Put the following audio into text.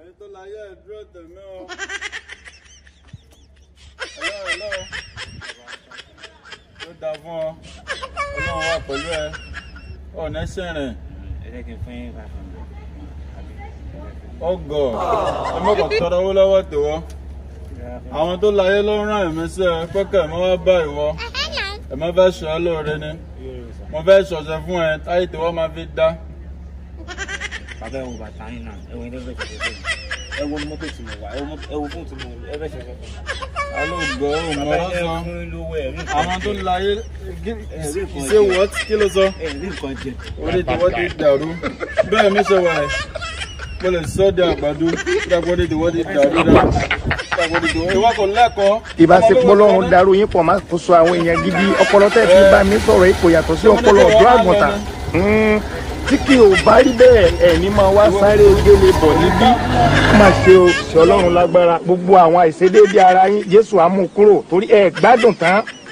àyè tó láyé ẹ̀ dúró tèmi o. ẹ̀lọ́ ẹ̀lọ́ tó dáa fún ọ ọlọ́run wà pẹ̀lú ẹ ọ̀nà sẹ́rìn ẹ jẹ́ kí n fún yín five hundred. ọgọ̀ ẹ mọ̀kàn tọrọ owó lọ́wọ́ tòwọ́ àwọn tó láyé ló ń rán ẹ̀mí sí ẹ pẹ́kẹ́ ẹ̀ mọ́ wá bá ìwọ ẹ̀ mọ́ fẹ́ sọ ẹ́ lóore ni mo fẹ́ sọ̀sẹ̀ fún ẹ táyé tòwọ́ máa fi dá bàbá ẹ wo bàtà yín náà ẹ wo ilé ìfẹ́ ṣẹṣẹ fún mi ẹ wo ní mọ́tò tí mo wà ẹ wo mọ́tò- ẹ wo fóònù tí mo ẹ fẹ́ ṣẹṣẹ fún mi. alóògbọ́ ò mọ́ bàbá ẹ lọ́sàn fún lówó ẹ rí nǹkan àwọn tó jẹ. láyé ẹ rí nǹkan ṣé jẹ. wọ́n kí ló sọ. ẹ rí nǹkan jẹ. orí tiwọ́ ti dàrú bẹ́ẹ̀ mi ṣe wà ẹ̀ mo lè sọ di àgbàdo dàgbọ́ di tiwọ́ ti dàrú dà dàgbọ́ di tiwọ́ ìwọ kò lẹ́kọ̀ọ́. ìbáṣepọ̀ lọ́run darú yín pọ̀ máa kó so àwọn èèyàn gidi ọpọlọ tẹ́ fi bá mi sọ̀rọ̀ ipò yàtọ̀ sí ọpọlọ ọ̀dọ́ àgùntàn Mm, tí kì ò bá rí bẹ́ẹ̀ ẹ̀ní máa wá sáré gbélé bọ̀ níbí má ṣe o ṣe ọlọ́run lágbára gbogbo àwọn àìṣedéédé ara yín jésù á mú kúrò torí ẹ̀ gbádùn tán